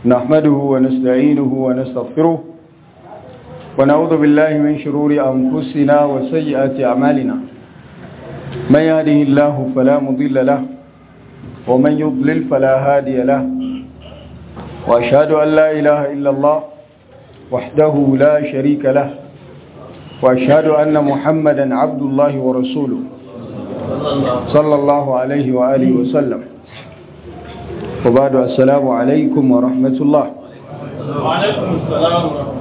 نحمده ونستعينه ونستغفره ونعوذ بالله من شرور أنفسنا وسيئات أعمالنا من يهده الله فلا مضل له ومن يضلل فلا هادي له وأشهد أن لا إله إلا الله وحده لا شريك له وأشهد أن محمدا عبد الله ورسوله صلى الله عليه وآله وسلم وبعد السلام عليكم ورحمة الله وعليكم السلام ورحمة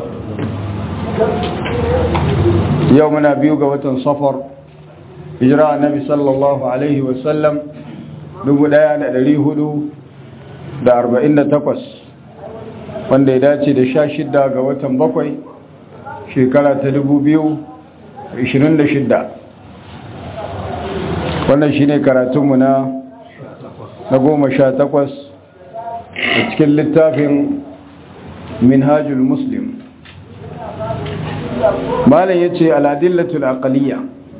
يومنا بيوغا وطن صفر إجراء النبي صلى الله عليه وسلم نقول ɗari hudu da arba'in da takwas wanda ya dace da sha shidda ga watan bakwai shekara ta dubu biyu ishirin da shidda wannan shi ne karatunmu na na goma sha takwas a cikin littafin minhajul muslim malam ya ce aladillatul aqaliya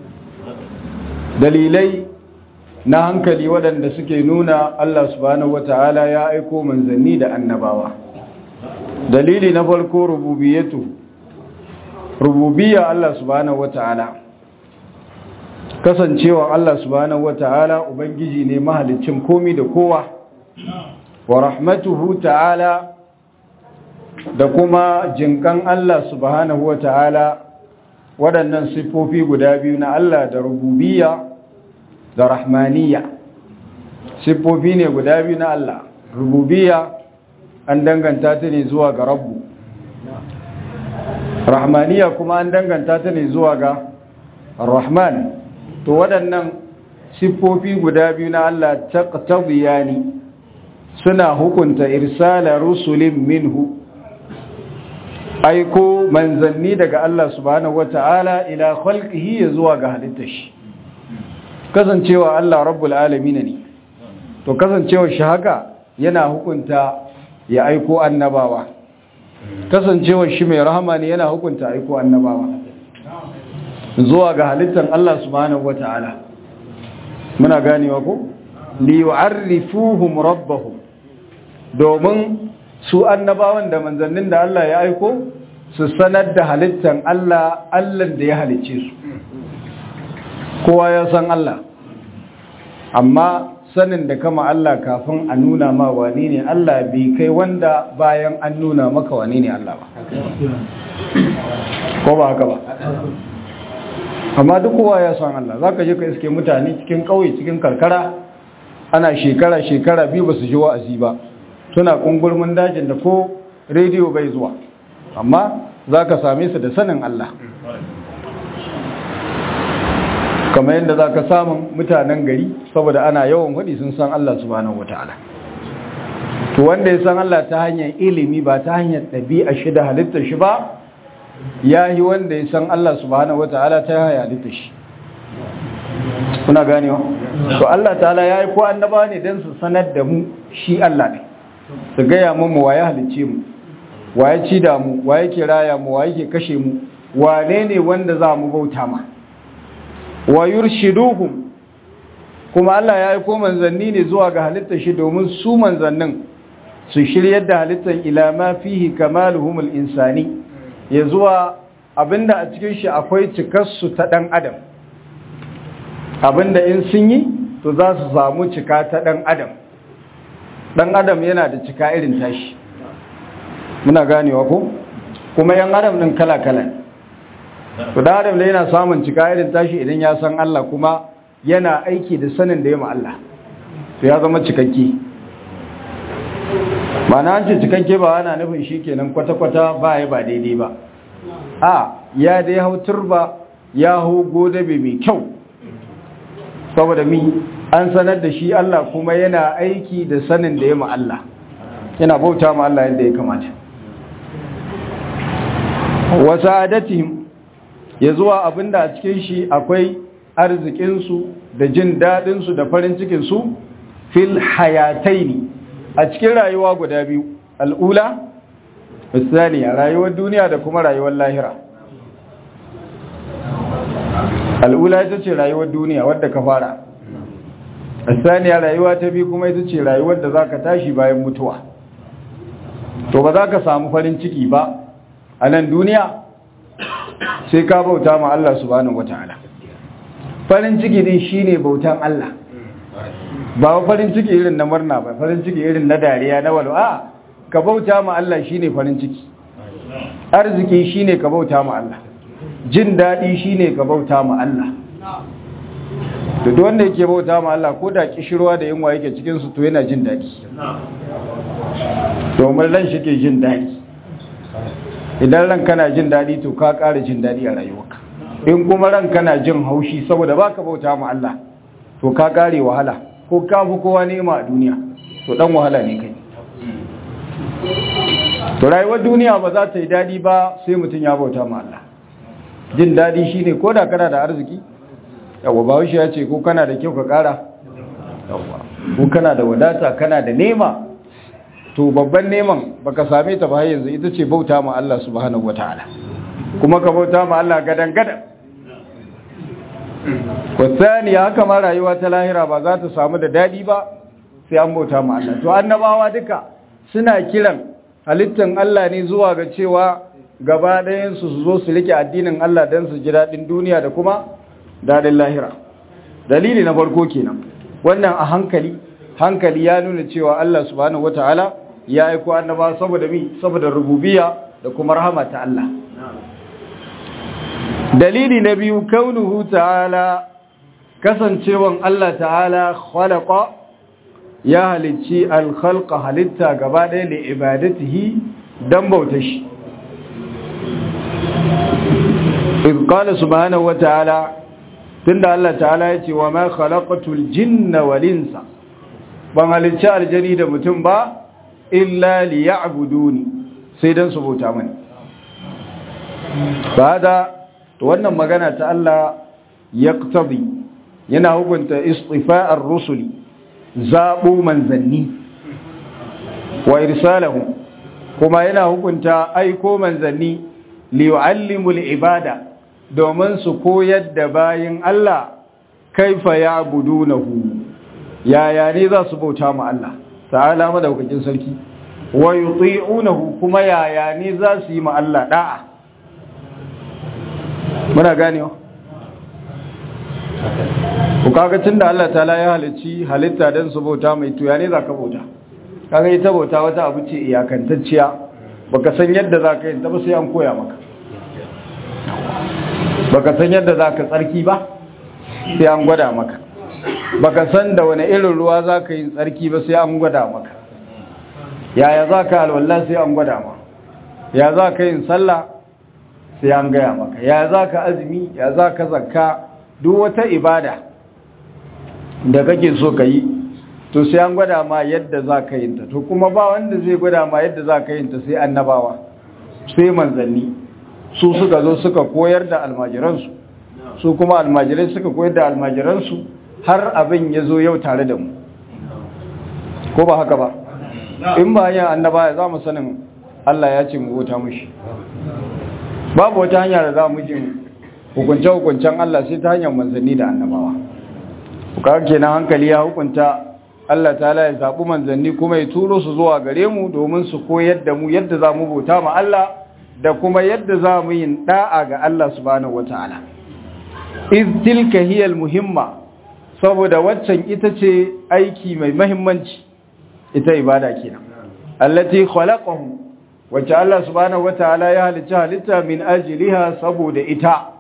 dalilai na hankali waɗanda suke nuna Allah subhanahu wata'ala ya aiko manzanni da annabawa dalili na farko rububiyatu rububiyya Allah subhanahu wata'ala kasancewa Allah subhanahu wata'ala ubangiji ne mahalicin komi da kowa wa rahmatuhu ta'ala da kuma jinkan Allah subhanahu wata'ala waɗannan siffofi guda biyu na Allah da rububiyya da rahmaniya siffofi ne guda biyu na Allah rububiyya an danganta ta ne zuwa ga rabbu rahmaniya kuma an danganta ta ne zuwa ga rahman to waɗannan siffofi guda biyu na Allah taqtadiyani suna hukunta irsala rusulin minhu aiko manzanni daga Allah subhanahu wata'ala ila khalqihi zuwa ga halittar shi kasancewa Allah rabbul alamin ne to kasancewa shi haka yana hukunta ya aiko annabawa kasancewa shi mai rahama ne yana hukunta aiko annabawa zuwa ga halittar Allah subhanahu wata'ala muna ganewa ko li yu'arrifuhum rabbahum domin su annabawan da manzannin da Allah ya aiko su sanar da halittar Allah Allah da ya halicce su kowa ya san Allah amma sanin da kama Allah kafin a nuna ma wani ne Allah bai kai wanda bayan an nuna maka wani ne Allah ba ko ba haka ba amma duk kowa ya san Allah za ka je ka iske mutane cikin ƙauye cikin karkara ana shekara-shekara biyu ba su ji wa'azi ba suna ƙungurmin dajin da ko rediyo bai zuwa amma za ka same su da sanin Allah kamar yadda za ka samun mutanen gari saboda ana yawan faɗi sun san Allah subhanahu wa ta'ala to wanda ya san Allah ta hanyar ilimi ba ta hanyar ɗabi'a shi da halittar shi ba ya yi wanda ya san Allah subhanahu wa ta'ala ta hanyar halittar shi kuna ganewa to Allah ta'ala ya yi ko annaba ne don su sanar da mu shi Allah ne su gaya mu wa ya halicce mu wa ya ci da mu wa yake raya mu wa yake kashe mu wane ne wanda za mu bauta ma wa yurshiduhum kuma Allah ya aiko manzanni ne zuwa ga halittar shi domin su manzannin su shiryar da halittar ila ma fihi kamaluhumul insani ya zuwa abinda a cikin shi akwai cikarsu ta dan adam abinda in sun yi to za su samu cika ta dan adam dan adam yana da cika irin tashi muna ganewa ko kuma yan adam din kala-kala to dan adam da yana samun cika irin tashi idan ya san Allah kuma yana aiki da sanin da ya ma Allah to ya zama cikakke ba na ce cikakke ba ana nufin shi kenan kwata-kwata ba ya ba daidai ba a ya dai hau turba ya hau godabe mai kyau saboda mi an sanar da shi Allah kuma yana aiki da sanin da ya ma Allah yana bauta ma Allah yadda ya kamata wasu adatihim ya zuwa abinda a cikin shi akwai arzikinsu da jin daɗinsu da farin cikinsu fil hayataini a cikin rayuwa guda biyu al'ula misali a rayuwar duniya da kuma rayuwar lahira al'ula ita ce rayuwar duniya wadda ka fara asaniya rayuwa ta biyu kuma ita ce rayuwar da za ka tashi bayan mutuwa to ba za ka samu farin ciki ba a nan duniya sai ka bauta ma Allah subhanahu wata'ala farin ciki din shine bautan Allah ba farin ciki irin na murna ba farin ciki irin na dariya na walu a ka bauta ma Allah shine farin ciki arziki shine ka bauta ma Allah jin daɗi shine ka bauta ma Allah da duk wanda yake bauta ma Allah ko da kishirwa da yunwa yake cikin su to yana jin daɗi domin ran shi ke jin daɗi idan ran kana jin daɗi to ka ƙara jin daɗi a rayuwarka in kuma ran kana jin haushi saboda baka bauta ma Allah to ka ƙare wahala ko ka fi kowa nema a duniya to dan wahala ne kai to rayuwar duniya ba za ta yi daɗi ba sai mutum ya bauta ma Allah jin daɗi shine ko da kana da arziki yawa ba ya ce ko kana da kyau ka ƙara yawa ko kana da wadata kana da nema to babban neman baka same ta ba yanzu ita ce bauta ma Allah subhanahu wataala kuma ka bauta ma Allah gadan gadan wasani haka ma rayuwa ta lahira ba za ta samu da dadi ba sai an bauta ma Allah to annabawa duka suna kiran halittan Allah ne zuwa ga cewa gaba ɗayan su su zo su rike addinin Allah dan su ji dadin duniya da kuma dadin lahira dalili na farko kenan wannan a hankali hankali ya nuna cewa Allah subhanahu wataala ya aiko annaba saboda mi saboda rububiyya da kuma rahama ta Allah dalili na biyu kaunuhu ta'ala kasancewan Allah ta'ala khalaqa ya halicci al-khalqa halitta gaba ɗaya da ibadatihi dan bauta shi idh qala subhanahu wa ta'ala tunda Allah ta'ala ya ce wa ma khalaqatul jinna wal insa ban halicci aljani da mutum ba illa liya'buduni sai dan su bauta mani ba da to wannan magana ta Allah yaqtadi yana hukunta istifa'ar rusuli zabu manzanni wa irsalahu kuma yana hukunta aiko manzanni li yu'allimul ibada domin su koyar da bayin Allah kaifa ya'budunahu yaya ne za su bauta ma Allah ta'ala madaukakin sarki wa yuti'unahu kuma yaya ne za su yi ma Allah da'a muna ganewa ku kaga tunda Allah ta'ala ya halicci halitta dan su bauta mai tuya ne zaka bauta kaga ita bauta wata abu ce iyakantacciya baka san yadda zaka yi ta ba sai an koya maka baka san yadda zaka tsarki ba sai an gwada maka baka san da wani irin ruwa zaka yi tsarki ba sai an gwada maka yaya zaka alwala sai an gwada maka ya zaka yin sallah sai an gaya maka ya za ka azumi ya za ka zakka duk wata ibada da kake so ka yi to sai an gwada ma yadda za ka yin ta to kuma ba wanda zai gwada ma yadda za ka yin ta sai annabawa sai manzanni su suka zo suka koyar da almajiransu su kuma almajirai suka koyar da almajiransu har abin ya zo yau tare da mu ko ba haka ba in ba yin annaba za mu sanin Allah ya ce mu wuta mushi babu wata hanya da za mu jin hukunce-hukuncen Allah sai ta hanyar manzanni da annabawa kuka kenan hankali ya hukunta Allah ta'ala ya zaɓi manzanni kuma ya turo su zuwa gare mu domin su koyar da mu yadda za mu bauta ma Allah da kuma yadda za mu yin da'a ga Allah subhanahu wata'ala iz tilka hiya muhimma saboda waccan ita ce aiki mai mahimmanci ita ibada kenan allati khalaqahu wacce Allah subhanahu wata'ala ya halicci halitta min ajliha saboda ita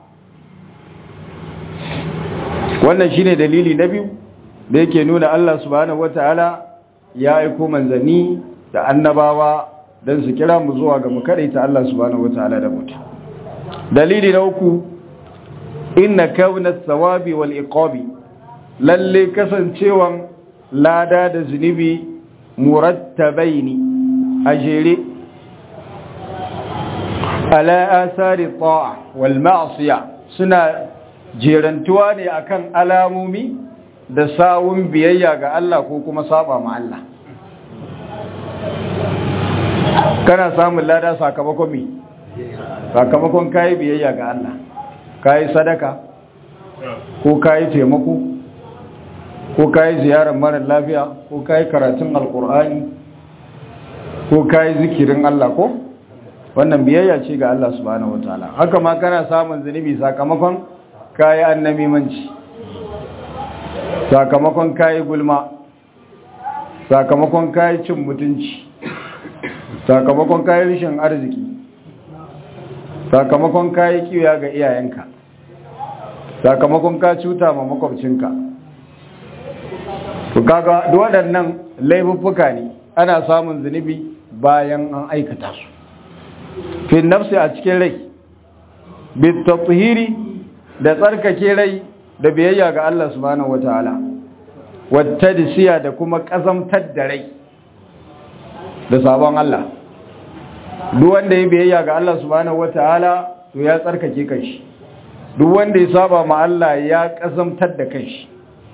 wannan shine dalili na biyu da yake nuna Allah subhanahu wata'ala ya aiko manzanni da annabawa don su kira mu zuwa ga mu ta Allah subhanahu wata'ala da mutu dalili na uku inna kauna thawabi wal iqabi lalle kasancewan lada da zunubi murattabaini a jere ala asari ta'a wal ma'siya suna jerantuwa ne akan alamomi da sawun biyayya ga Allah ko kuma saba ma Allah kana samun lada sakamakon mi sakamakon kayi biyayya ga Allah kayi sadaka ko kayi taimako ko kayi ziyarar mara lafiya ko kayi karatun alkur'ani ko kayi zikirin Allah ko wannan biyayya ce ga Allah subhanahu wataala haka ma kana samun zunubi sakamakon kayi annamimanci sakamakon kayi gulma sakamakon kayi cin mutunci sakamakon kayi rishin arziki sakamakon kayi kiwiya ga iyayenka sakamakon ka cuta ma makwabcinka to kaga waɗannan laifuffuka ne ana samun zunubi bayan an aikata su fi nafsi a cikin rai bitathiri da tsarkake rai da biyayya ga Allah subhanahu wataala wattadsiya da kuma kazamtar da rai da sabon Allah duk wanda ya biyayya ga Allah subhanahu wataala to ya tsarkake kanshi duk wanda ya saba ma Allah ya kazamtar da kanshi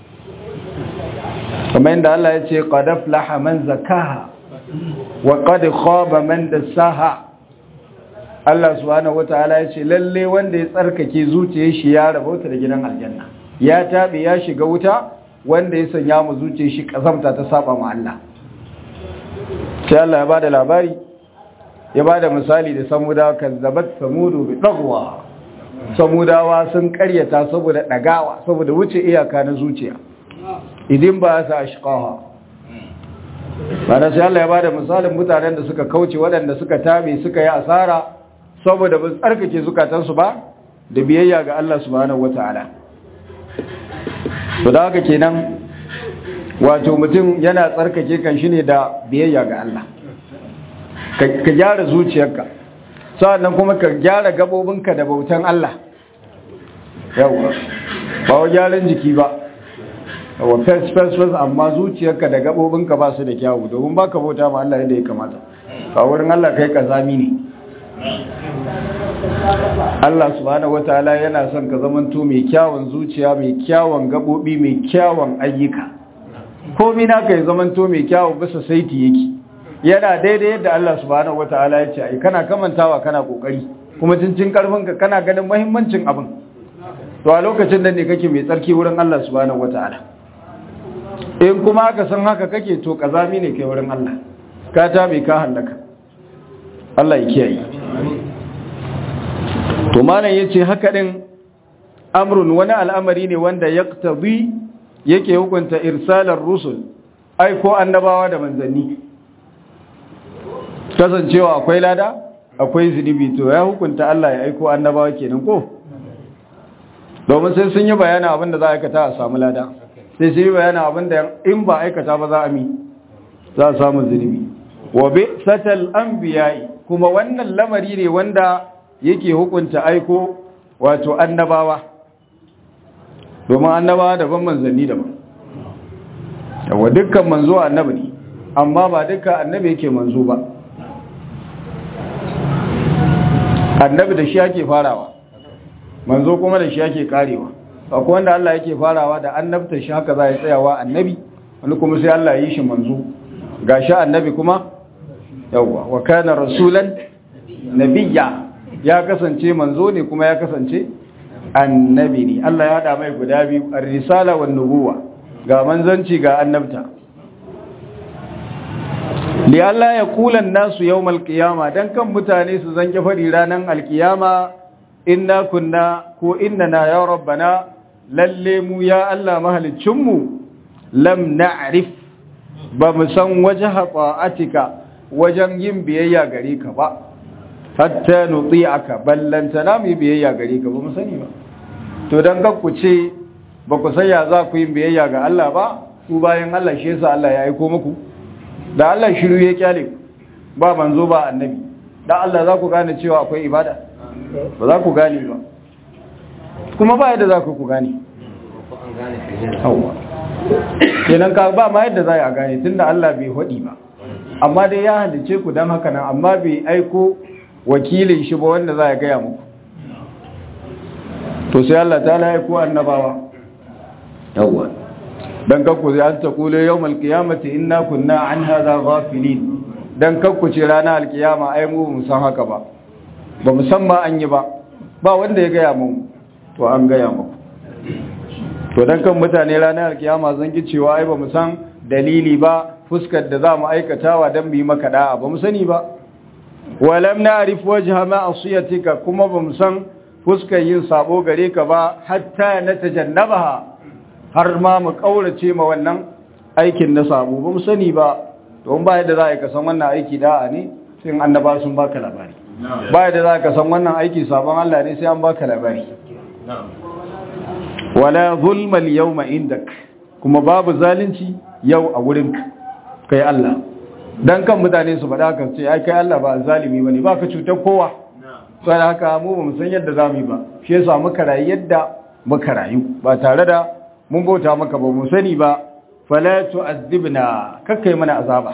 kamar yadda Allah ya ce qad aflaha man zakaha wa qad khaba man dassaha Allah subhanahu wataala ya ce lalle wanda ya tsarkake zuciyar shi ya rabauta da gidan aljanna ya tabe ya shiga wuta wanda ya sanya mu zuciyar shi kazamta ta saba ma Allah sai Allah ya bada labari ya bada misali da samudawa kazzabat samudu bi dagwa samudawa sun karyata saboda dagawa saboda wuce iyaka na zuciya idin ba sa ashqaha bana sai Allah ya bada misalin mutanen da suka kauce waɗanda suka tabe suka yi asara saboda ba tsarkake zukatansu ba da biyayya ga Allah subhanahu wataala to da haka kenan wato mutum yana tsarkake kan shi ne da biyayya ga Allah ka gyara zuciyarka sa'annan kuma ka gyara gabobinka da bautan Allah yawa ba wa gyaran jiki ba wa fes fes fes amma zuciyarka da gabobinka ba su da kyawu domin ba ka bauta ma Allah yadda ya kamata a wurin Allah kai kazami ne Allah subhanahu wataala yana son ka zamanto mai kyawun zuciya mai kyawun gabobi mai kyawun ayyuka komai naka ya zamanto mai kyawun bisa saiti yake yana daidai yadda Allah subhanahu wataala ya ce ai kana kamantawa kana kokari kuma cincin karfin ka kana ganin muhimmancin abin to a lokacin da ne kake mai tsarki wurin Allah subhanahu wataala in kuma aka san haka kake to kazami ne kai wurin Allah ka ta bai ka halaka Allah ya kiyaye to malam yace haka din amrun wani al'amari ne wanda yaqtabi yake hukunta irsalar rusul ai ko annabawa da manzanni kasancewa akwai lada akwai zunubi to ya hukunta Allah ya aiko annabawa kenan ko domin sai sun yi bayanin abin da za a aikata a samu lada sai sun yi bayanin abin da in ba aikata ba za a mi za a samu zunubi wa bi satal anbiya'i kuma wannan lamari ne wanda yake hukunta aiko wato annabawa domin annabawa daban manzanni daban yawa dukkan manzo annabi ne amma ba dukkan annabi yake manzo ba annabi da shi ake farawa manzo kuma da shi ake karewa akwai wanda Allah yake farawa da annabta shi haka za ya tsayawa annabi wani kuma sai Allah ya yi shi manzo gashi annabi kuma yawwa wa kana rasulan nabiyya ya kasance manzo ne kuma ya kasance annabi ne Allah ya hada mai guda biyu ar-risala wan nubuwa ga manzanci ga annabta li Allah ya kula nasu yawmal qiyama dan kan mutane su zanke fadi ranan alqiyama inna kunna ko innana ya rabbana lalle mu ya Allah mahalicin mu lam na'rif ba mu san wajha ta'atika wajen yin biyayya gare ka ba hatta nuti'aka ballanta na mu biyayya gare ka ba mu sani ba to dan ga ku ce ba ku san ya za ku yi biyayya ga Allah ba ku bayan Allah shi yasa Allah ya aiko muku da Allah shiru ya kyale ba manzo ba annabi da Allah za ku gane cewa akwai ibada ba za ku gane ba kuma ba yadda za ku ku gane kenan ka ba ma yadda za a gane tunda Allah bai hudi ba amma dai ya halice ku don haka nan amma bai aiko wakilin shi ba wanda za a gaya muku to sai Allah ta la aiko annabawa yawwa dan kakku zai an ta kule yau malkiyamati inna kunna an haza ghafilin dan kakku ce ranar alkiyama ai mu mu san haka ba ba mu san ma an yi ba ba wanda ya gaya mu to an gaya muku to dan kan mutane ranar alkiyama zan ki cewa ai ba mu san dalili ba fuskar da za mu aikatawa don mu yi maka da'a ba mu sani ba walam na'rif wajha ma'asiyatika kuma ba mu san fuskar yin sabo gare ka ba hatta na tajannabaha har ma mu kaurace ma wannan aikin na sabo ba mu sani ba don ba yadda za ka san wannan aiki da'a ne sai annaba sun baka labari ba yadda za ka san wannan aiki sabon Allah ne sai an baka labari wala zulma al-yawma indak kuma babu zalunci yau a wurin kai Allah dan kan mutane su faɗa kan ce ai kai Allah ba zalimi bane ba ka cutar kowa sai haka mu ba mu san yadda zamu yi ba shi yasa muka rayu yadda muka rayu ba tare da mun bauta maka ba mu sani ba fala tu'adhibna kakkai mana azaba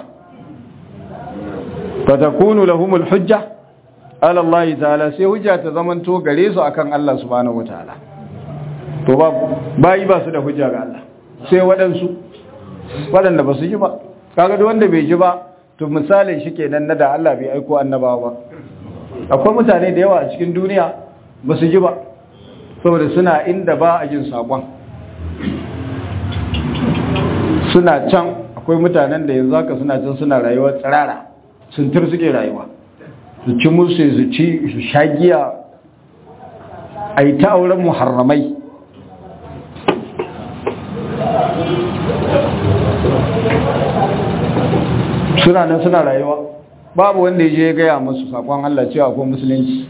fatakunu lahumul hujja ala Allah ta'ala sai hujja ta zamanto gare su akan Allah subhanahu wataala to ba bayi ba su da hujja ga Allah sai waɗansu waɗanda ba su ji ba kaga duk wanda bai ji ba to misalin shi kenan na da Allah bai aiko annabawa ba akwai mutane da yawa a cikin duniya ba su ji ba saboda suna inda ba a jin sakon suna can akwai mutanen da yanzu haka suna can suna rayuwa tsirara sun tur suke rayuwa su ci musu su ci su shagiya a yi ta auren muharramai suna nan suna rayuwa babu wanda ya je ya gaya musu sakon Allah cewa ko musulunci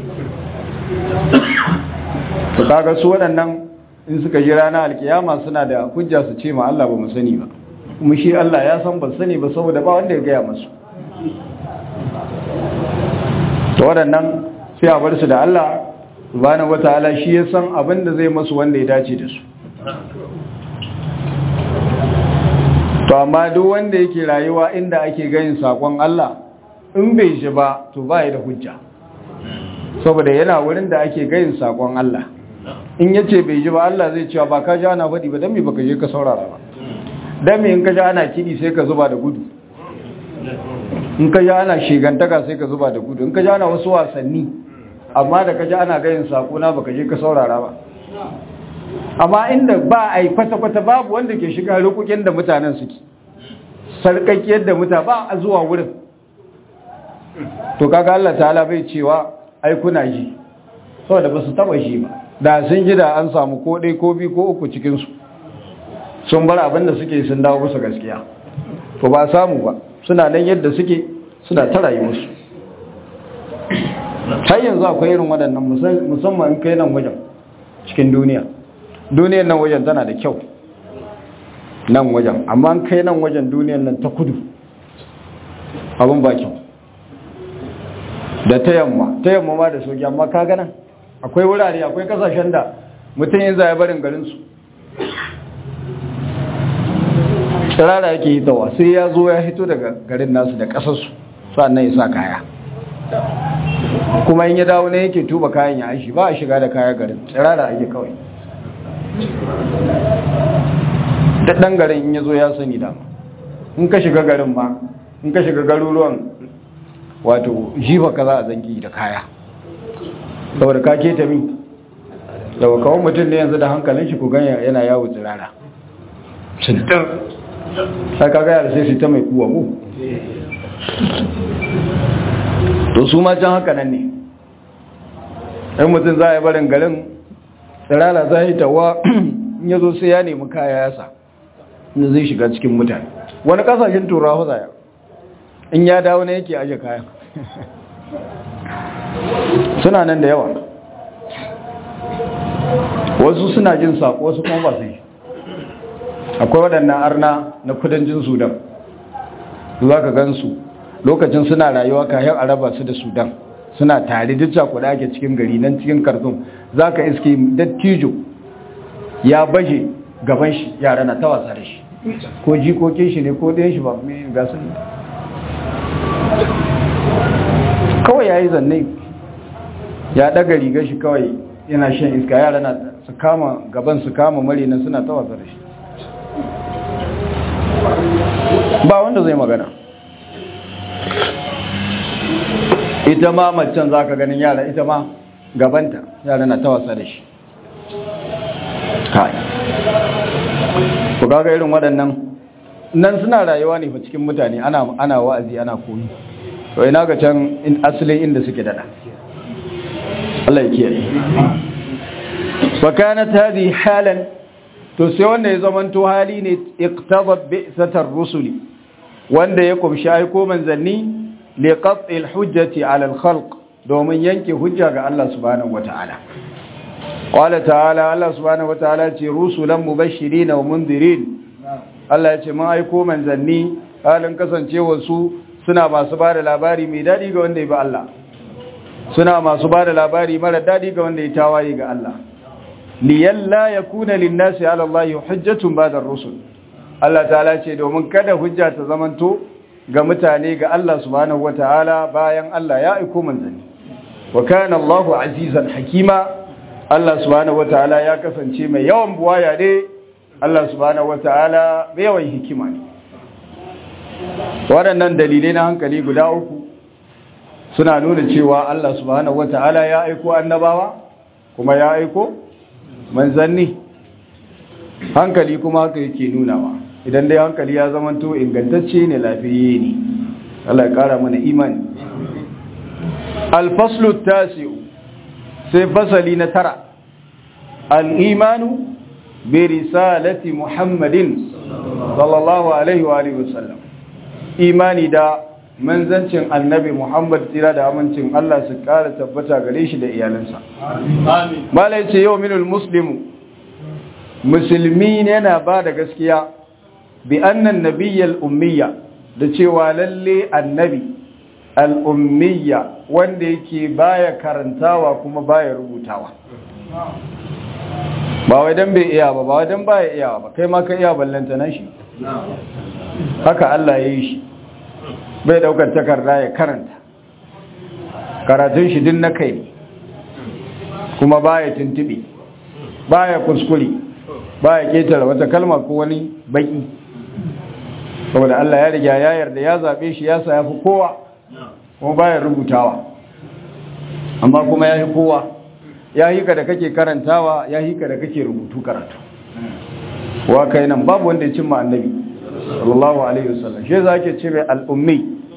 to kaga su waɗannan in suka ji rana alkiyama suna da hujja su ce ma Allah ba mu sani ba kuma shi Allah ya san ba sani ba saboda ba wanda ya gaya musu to waɗannan sai a bar su da Allah subhanahu wataala shi ya san abin da zai masu wanda ya dace da su to amma duk wanda yake rayuwa inda ake ganin sakon Allah in bai shi ba to ba da hujja saboda yana wurin da ake ganin sakon Allah in yace bai ji ba Allah zai cewa ba ka ji ana faɗi ba dan me baka je ka saurara ba dan me in ka ji ana kidi sai ka zuba da gudu in ka ji ana shigantaka sai ka zuba da gudu in ka ji ana wasu wasanni amma da ka ji ana ganin sako na baka je ka saurara ba amma inda ba a yi kwata-kwata babu wanda ke shiga rukukin da mutanen suke sarkakiyar da muta ba a zuwa wurin to kaga Allah ta'ala bai cewa ai kuna ji saboda ba su taba shi ba da sun ji da an samu ko ɗai ko biyu ko uku cikinsu sun bar abin da suke sun dawo musu gaskiya to ba samu ba suna nan yadda suke suna ta rayuwarsu har yanzu akwai irin waɗannan musamman in kai nan wajen cikin duniya duniyar nan wajen tana da kyau nan wajen amma kai nan wajen duniyar nan ta kudu abin ba kyau da ta yamma ta yamma ma da soki amma ka gana akwai wurare akwai kasashen da mutum yin zai barin garinsu tsirara yake hitawa sai ya zo ya hito daga garin nasu da kasarsu sannan ya sa kaya kuma in ya dawo ne yake tuba kayan ya aishi ba a shiga da kaya garin tsirara ake kawai da ɗan garin in ya zo ya sani dama in ka shiga garin ma in ka shiga garuruwan wato jifa ka za a zangi da kaya saboda ka keta mi daga kawon mutum da yanzu da hankalin shi ku ganya yana yawo tsirara sintir sai ka gaya da sai su ta mai kuwa ku to su ma can haka nan ne ɗan mutum za a yi barin garin tsirara za yi tawa in ya zo sai ya nemi kaya yasa inda zai shiga cikin mutane wani kasashen turawa zaya in ya dawo ne yake aje kayan suna nan da yawa wasu suna jin saƙo wasu kuma ba su yi akwai waɗannan arna na kudancin sudan za ka gansu lokacin suna rayuwa kayan araba su da sudan suna tare duk cakuɗa ake cikin gari nan cikin kartun za ka iske dattijo ya baje gaban shi yara na ta wasa da shi ko jikokin shi ne ko ɗayan shi ba mai gasu ne kawai ya yi zanne ya ɗaga riga shi kawai yana shan iska yara na su kama gaban su kama mari na suna ta wasa da shi ba wanda zai magana ita ma macen za ka ganin yara ita ma gabanta yara na ta wasa da shi kai ku kaga irin waɗannan nan suna rayuwa ne fa cikin mutane ana ana wa'azi ana koyi to ina ga can in asalin inda suke dada Allah ya kiyaye wa kanat hadhihi halan to sai wanda ya zamanto hali ne iqtadat bi'satar rusuli wanda ya kumshi aiko manzanni li qat'il hujjati 'ala al-khalq domin yanke hujja ga Allah subhanahu wata'ala qala ta'ala Allah subhanahu wata'ala ce rusulan mubashirin wa mundirin Allah ya ce mun aiko manzanni halin kasancewa su suna masu ba da labari mai dadi ga wanda ya bi Allah suna masu ba da labari mara dadi ga wanda ya tawaye ga Allah liyalla yakuna lin-nasi 'ala Allah hujjatun ba'da ar-rusul Allah ta'ala ce domin kada hujja ta zamanto ga mutane ga Allah subhanahu wata'ala bayan Allah ya aiko manzanni wa kana Allahu azizan hakima Allah subhanahu wata'ala ya kasance mai yawan buwaya ne Allah subhanahu wata'ala mai yawan hikima ne waɗannan dalilai na hankali guda uku suna nuna cewa Allah subhanahu wata'ala ya aiko annabawa kuma ya aiko manzanni hankali kuma haka yake nunawa idan dai hankali ya zamanto ingantacce ne lafiyayye ne Allah ya kara mana imani alfaslu tasi'u sai fasali na tara al-imanu bi risalati muhammadin sallallahu alaihi wa alihi wasallam imani da manzancin annabi muhammad tira da amincin Allah su kara tabbata gare shi da iyalansa Amin. malai ce yau minul muslimu musulmi ne yana ba da gaskiya bi annan nabiyyal ummiya da cewa lalle annabi al-ummiya wanda yake baya karantawa kuma baya rubutawa ba wai dan bai iya ba ba wai dan baya iya ba kai ma ka iya ballanta na shi haka Allah ya yi shi bai daukar takarda ya karanta karatun shi din na kai ne kuma baya tuntube baya kuskure baya ketare wata kalma ko wani baki saboda Allah ya riga ya yarda ya zabe shi ya sa yafi kowa kuma baya rubutawa amma kuma ya yi kowa ya yi ka da kake karantawa ya yi ka da kake rubutu karatu wa kai nan babu wanda ya cimma annabi sallallahu alaihi wasallam shi za ke ce mai al'ummi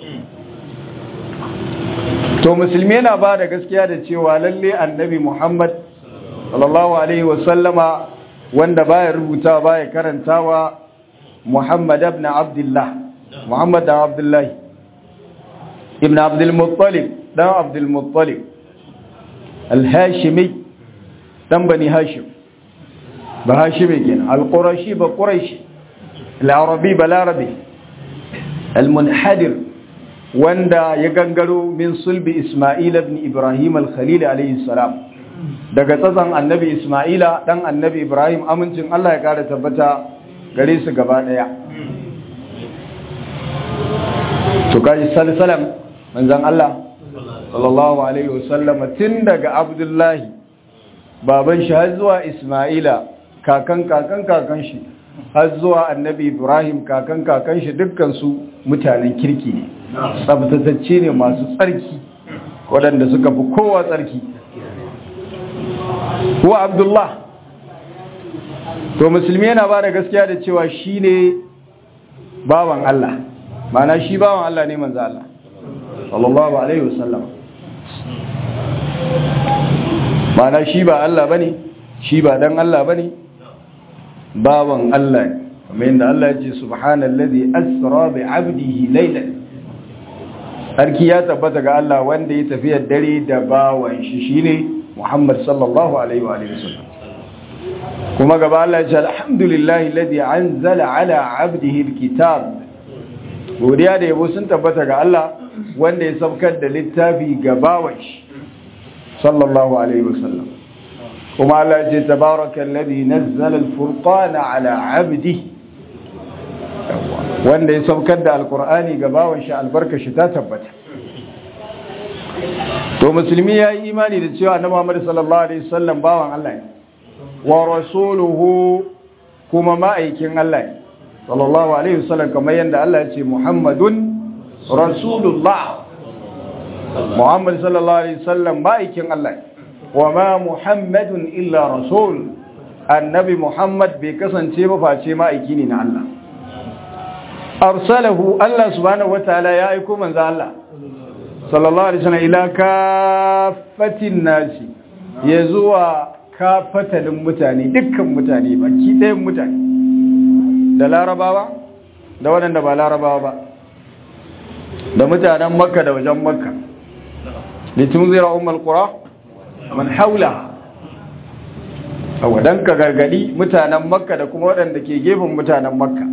to musulmi yana ba da gaskiya da cewa lalle annabi muhammad sallallahu alaihi wasallama wanda baya rubutawa baya karantawa muhammad ibn abdullah muhammad da abdullahi ibn abdul muttalib dan abdul muttalib al-hashimi dan bani hashim ba hashimi kenan al-qurashi ba quraishi al-arabi ba larabi al-munhadir wanda ya gangaro min sulbi isma'il ibn ibrahim al-khalil alayhi salam daga tsatsan annabi isma'ila dan annabi ibrahim amincin Allah ya kara tabbata gare su gaba daya to kaji salsalam manzon Allah sallallahu alaihi wasallam tun daga abdullahi baban shi har zuwa isma'ila kakan kakan kakan shi har zuwa annabi ibrahim kakan kakan shi dukkan su mutanen kirki ne tsabtatacce ne masu tsarki waɗanda suka fi kowa tsarki wa abdullah to musulmi yana ba da gaskiya da cewa shi ne bawan Allah mana shi bawan Allah ne manzo Allah sallallahu alaihi wasallam mana shi ba Allah bane shi ba dan Allah bane bawan Allah ne kamar yadda Allah ya ce subhanallazi asra bi 'abdihi laylan sarki ya tabbata ga Allah wanda ya tafi dare da bawan shi shine Muhammad sallallahu alaihi wa alihi wasallam kuma gaba Allah ya ce alhamdulillahi alladhi anzala ala 'abdihi alkitab godiya da yabo sun tabbata ga Allah wanda ya saukar da littafi ga bawan shi sallallahu alaihi wasallam kuma Allah ya ce tabarakallazi nazzala alfurqana ala 'abdihi wanda ya saukar da alkur'ani ga bawan shi albarka shi ta tabbata to musulmi ya yi imani da cewa na Muhammad sallallahu alaihi wasallam bawan Allah ne wa rasuluhu kuma ma'aikin Allah ne sallallahu alaihi wasallam kamar yadda Allah ya ce Muhammadun rasulullah Muhammad sallallahu alaihi wasallam ma'aikin Allah ne wa ma Muhammadun illa rasul annabi Muhammad bai kasance ba face ma'aiki ne na Allah arsalahu Allah subhanahu wataala ya aiko manzo Allah sallallahu alaihi wasallam ila kafatin nasi ya zuwa kafatalin mutane dukkan mutane baki ɗayan mutane da larabawa da waɗanda ba larabawa ba da mutanen makka da wajen makka litunzira ummul qura man haula awa dan ka gargadi mutanen makka da kuma waɗanda ke gefen mutanen makka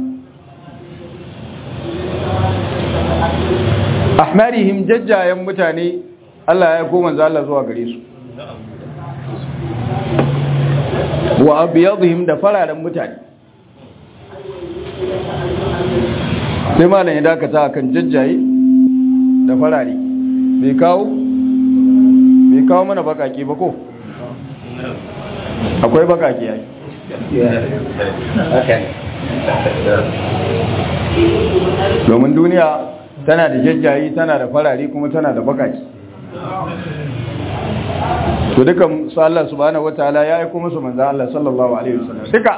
ahmarihim jajjayen mutane Allah ya koma za Allah zuwa gare su wa abiyadhim da fararen mutane sai malam ya dakata akan jajjaye da farare bai kawo bai kawo mana bakake ba ko akwai bakake yayi domin duniya tana da jajjayi tana da farare kuma tana da bakaki to dukan su Allah subhanahu wataala ya aika musu manzo Allah sallallahu alaihi wasallam duka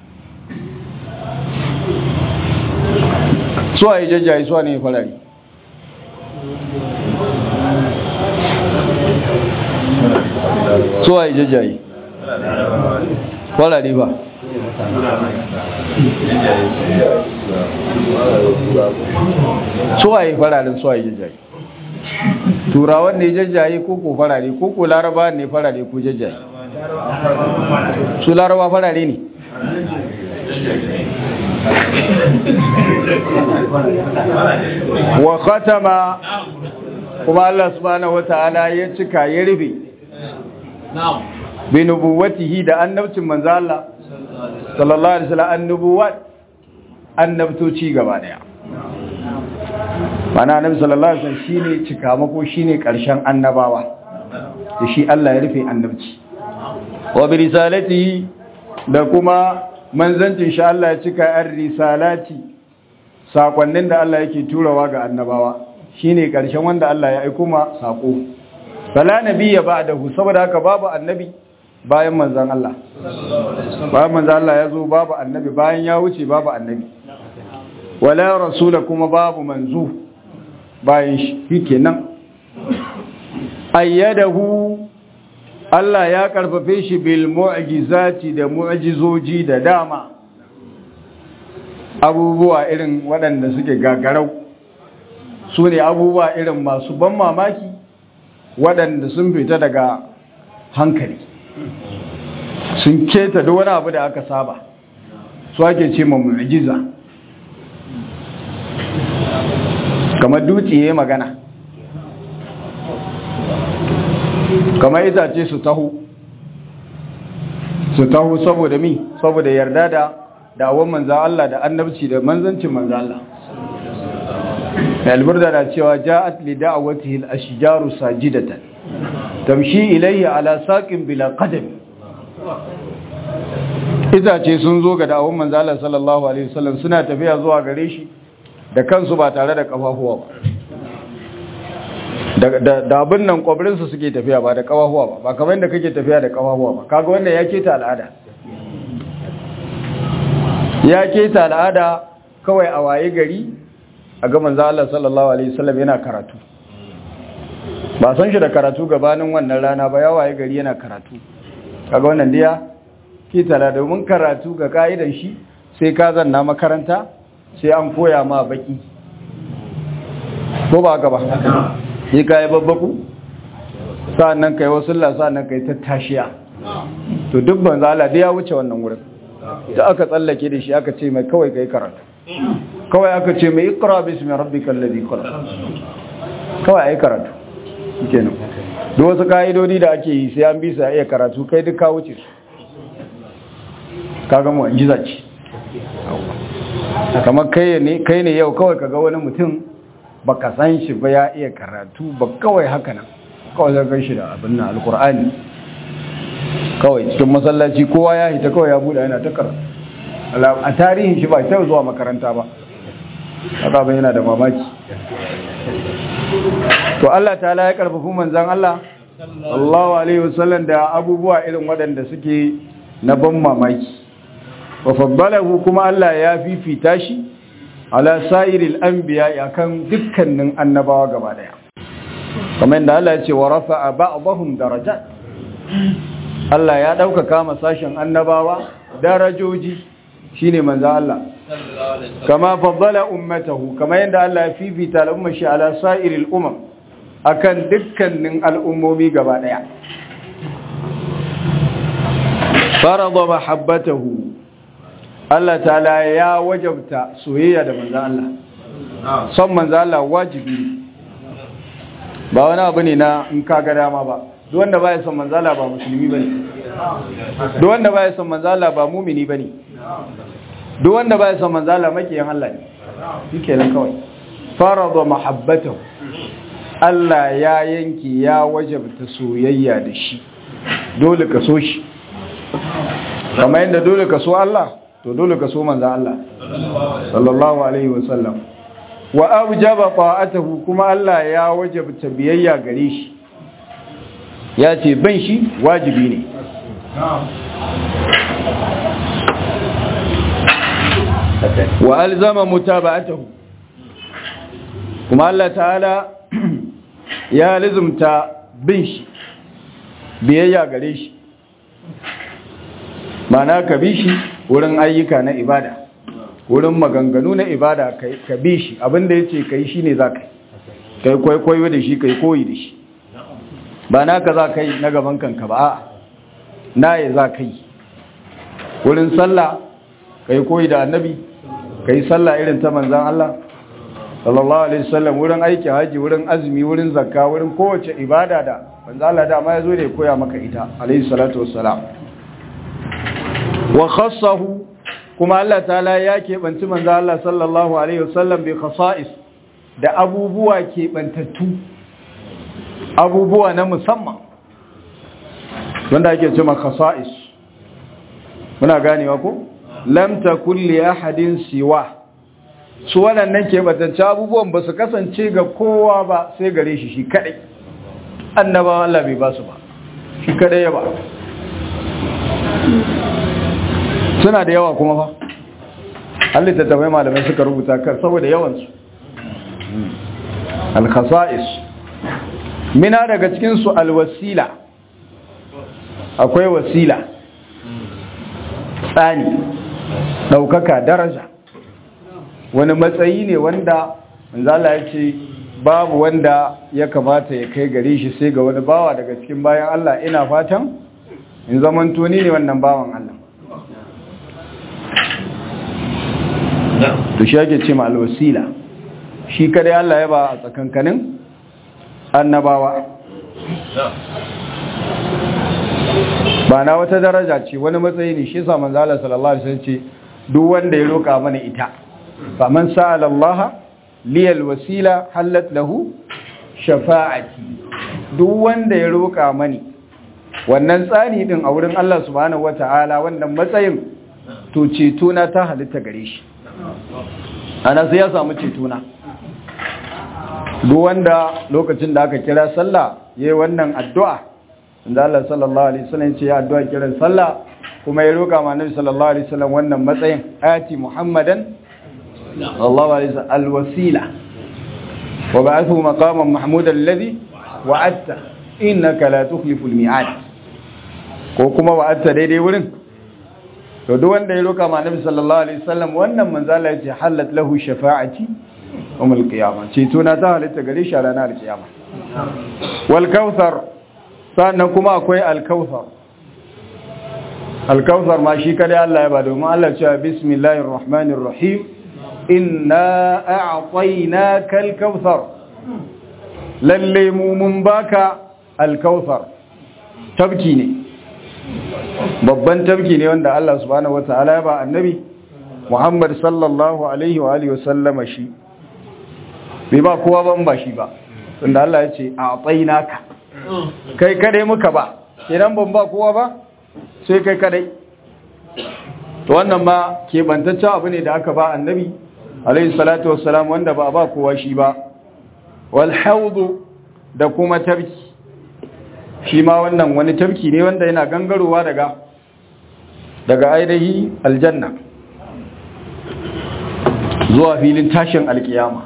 su ayi jajjayi su ne farare su ayi jajjayi farare ba suwaye fararen suwaye jajjaye turawan ne jajjaye ko ko farare ko ko laraba ne farare ko jajjaye su laraba farare ne wa khatama kuma Allah subhanahu wata'ala ya cika ya rufe bi nubuwatihi da annabcin manzo Allah sallallahu alaihi wasallam annubuwat annabtoci gaba daya mana annabi sallallahu alaihi wasallam shine cikamako shine karshen annabawa da shi Allah ya rufe annabci wa bi risalatihi da kuma manzancin shi Allah ya cika ar risalati sakonnin da Allah yake turawa ga annabawa shine karshen wanda Allah ya aika ma sako bala nabiyya ba'dahu saboda haka babu annabi bayan manzan Allah bayan manzan Allah ya zo babu annabi bayan ya wuce babu annabi wala rasula kuma babu manzo bayan shi kenan ayyadahu Allah ya karfafe shi bil mu'jizati da mu'jizoji da dama abubuwa irin waɗanda suke gagarau su ne abubuwa irin masu ban mamaki waɗanda sun fita daga hankali sun keta da wani abu da aka saba su ake ce ma mu'jiza kamar dutse ya magana kamar itace su taho su taho saboda mi saboda yarda da dawon manzan Allah da annabci da manzancin manzan Allah alburda da cewa ja'at li da'watihi al-ashjaru sajidatan tamshi ilayhi ala saqin bila qadam itace sun zo ga dawon manzan Allah sallallahu alaihi wasallam suna tafiya zuwa gare shi da kansu ba tare da kafafuwa ba da abin nan kwabrinsu suke tafiya ba da kawahuwa ba ba kamar yadda kake tafiya da kawahuwa ba kaga wannan ya keta al'ada ya keta al'ada kawai a waye gari a ga manzo Allah sallallahu alaihi wasallam yana karatu ba san shi da karatu gabanin wannan rana ba ya waye gari yana karatu kaga wannan diya keta al'ada domin karatu ga ka'idan shi sai ka zanna makaranta sai an koya ma baki ko ba haka ba sai ka yi babbaku sa'annan ka yi wasu sa'annan ka yi tattashiya to duk banza Allah da ya wuce wannan wurin da aka tsallake da shi aka ce mai kawai ka yi karatu kawai aka ce mai ikra bismi rabbikal ladhi khalaq kawai ai karatu kenan duk wasu ka'idodi da ake yi sai an bi su a iya karatu kai duk ka wuce su kaga mu anjiza ce kamar kai ne kai ne yau kawai kaga wani mutum baka san shi ba ya iya karatu ba kawai haka nan kawai zai gan shi da abin nan alkur'ani kawai cikin masallaci kowa ya hita kawai ya buɗe yana ta karatu a tarihin shi ba ta zuwa makaranta ba haka ba yana da mamaki to Allah ta'ala ya karfafi manzan Allah sallallahu alaihi wasallam da abubuwa irin waɗanda suke na ban mamaki wa faddalahu kuma Allah ya fifita shi ala sa'iril anbiya akan dukkanin annabawa gaba daya kamar yadda Allah ya ce wa rafa'a ba'dahum darajat Allah ya ɗaukaka masashin annabawa darajoji shine manzo Allah kama faddala ummatahu kama yadda Allah ya fifita al'ummar shi ala sa'iril umam akan dukkanin al'ummomi gaba daya farada mahabbatahu Allah ta'ala ya wajabta soyayya da manzo Allah son manzo Allah wajibi ba wani abu ne na in ka ga dama ba duk wanda baya son manzo Allah ba musulmi bane duk wanda baya son manzo Allah ba mumini bane duk wanda baya son manzo Allah makiyan Allah ne yake nan kawai farada mahabbatahu Allah ya yanki ya wajabta soyayya da shi dole ka so shi kamar yadda dole ka so Allah to dole ka so manzo Allah sallallahu alaihi wasallam wa awjaba ta'atuhu kuma Allah ya wajabta biyayya gare shi ya ce ban shi wajibi ne wa alzama mutaba'atuhu kuma Allah ta'ala ya lizumta bin shi biyayya gare shi mana ka bi shi wurin ayyuka na ibada wurin maganganu na ibada ka bi shi abinda ya ce ka yi shi ne za ka yi kwaikwayo da shi ka yi koyi da shi ba na ka za ka yi na gaban kanka ba a na ya za ka yi wurin sallah ka yi koyi da annabi ka yi sallah irin ta manzan Allah sallallahu alaihi wasallam wurin aiki haji wurin azumi wurin zakka wurin kowace ibada da manzan Allah dama ya zo da ya koya maka ita alaihi salatu wassalam wa khassahu kuma Allah ta'ala ya keɓanci manzo Allah sallallahu alaihi wasallam bi khasa'is da abubuwa keɓantattu abubuwa na musamman wanda ake cewa khasa'is muna ganewa ko lam takul li ahadin siwa su waɗannan keɓantaccen abubuwan ba su kasance ga kowa ba sai gare shi shi kadai annabawa Allah bai ba su ba shi kadai ya ba suna da yawa kuma fa Allah ta tabai malamai suka rubuta kan saboda yawansu al-khasa'is mina daga cikin su al-wasila akwai wasila tsani daukaka daraja wani matsayi ne wanda manzala ya ce babu wanda ya kamata ya kai gare shi sai ga wani bawa daga cikin bayan Allah ina fatan in zaman tuni ne wannan bawan Allah to shi ake ce ma alwasila shi kadai Allah ya ba a tsakankanin annabawa ba na wata daraja ce wani matsayi ne shi sa manzo Allah sallallahu alaihi wasallam ce duk wanda ya roka mana ita fa man sa'ala Allah li alwasila halat lahu shafa'ati duk wanda ya roka mani wannan tsani din a wurin Allah subhanahu wataala wannan matsayin to ceto na ta halitta gare shi ana sai ya samu cetona duk wanda lokacin da aka kira sallah yayi wannan addu'a inda Allah sallallahu alaihi wasallam ce ya addu'a kiran sallah kuma ya roka ma Nabi sallallahu alaihi wasallam wannan matsayin ayati Muhammadan sallallahu alaihi wasallam alwasila wa ba'athu maqaman mahmudan alladhi wa'adta innaka la tukhlifu almi'ad ko kuma wa'adta daidai wurin to duk wanda ya roka ma Nabi sallallahu alaihi wasallam wannan manzo Allah yace halat lahu shafa'ati yawmul qiyamah ce to na ta halitta gare shi ranar kiyama wal kautsar sannan kuma akwai al kautsar al kautsar ma shi kada Allah ya ba domin Allah ya ce bismillahir rahmanir rahim inna a'tainaka al kautsar lalle mu mun baka al kautsar tabki ne babban tabki ne wanda Allah subhanahu wata'ala ya ba annabi Muhammad sallallahu alaihi wa alihi wasallama shi bai ba kowa ban ba shi ba tunda Allah ya ce a tsainaka kai kadai muka ba idan ban ba kowa ba sai kai kadai to wannan ma kebantaccen abu ne da aka ba annabi alaihi salatu wassalam wanda ba ba kowa shi ba wal haudu da kuma tabki shi ma wannan wani tafki ne wanda yana gangarowa daga daga ainihi aljanna zuwa filin tashin alkiyama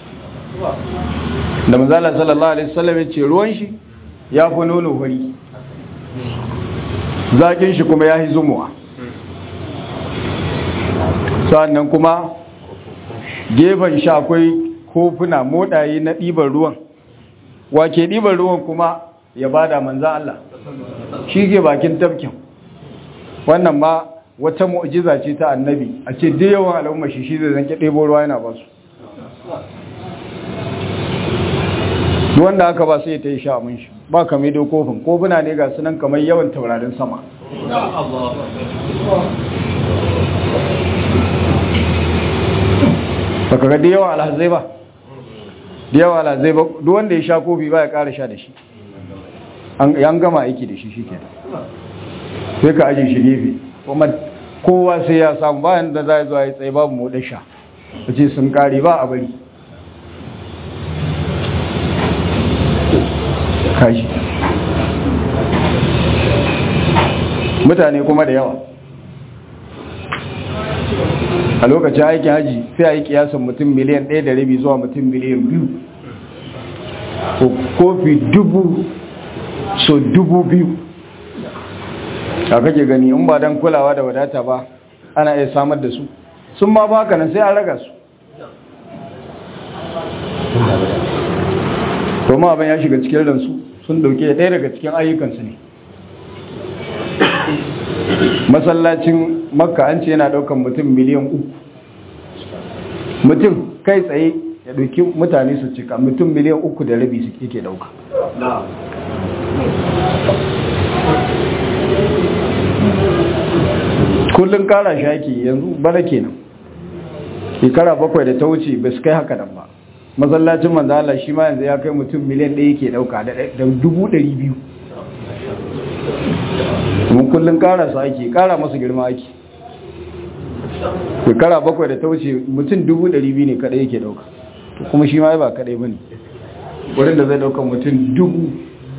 da manzala sallallahu alaihi wasallam ya ce ruwan shi ya fi nono hori zakin shi kuma ya yi zumuwa sannan kuma gefen shi akwai kofuna moɗaye na ɗiban ruwan wake ɗiban ruwan kuma ya bada manzan Allah shi ke bakin tafkin wannan ma wata mu'jiza ce ta annabi a ce duk yawan al'umma shi shi zai zanke ɗebo ruwa yana ba su wanda aka ba sai ta yi sha mun shi ba kamar da kofin kofuna ne ga sunan kamar yawan taurarin sama baka ga da yawan alhazai ba da yawan alhazai ba duk wanda ya sha kofi ba ya ƙara sha da shi an gama aiki da shi shi ke sai ka ajiye shi gefe kuma kowa sai ya samu bayan da za a zuwa ya tsaye babu moɗin sha a ce sun ƙari ba a bari kashi mutane kuma da yawa a lokacin aikin haji sai a yi kiyasan mutum miliyan ɗaya da rabi zuwa mutum miliyan biyu kofi dubu so dubu biyu a kake gani in ba don kulawa da wadata ba ana iya samar da su sun ma ba nan sai an raga su kuma abin ya shiga cikin ransu sun dauke ɗaya daga cikin ayyukansu ne masallacin makka an ce yana daukan mutum miliyan uku mutum kai tsaye ya dauki mutane su cika mutum miliyan uku da rabi su yake dauka kullum kara shaki yanzu bana kenan shekara bakwai da ta wuce ba su kai haka nan ba masallacin manzala shi ma yanzu ya kai mutum miliyan ɗaya ke ɗauka da dubu ɗari biyu mun kullum kara su ake kara masu girma ake shekara bakwai da ta wuce mutum dubu ɗari biyu ne kaɗai yake ɗauka kuma shi ma ba kaɗai ba ne wurin da zai ɗauka mutum dubu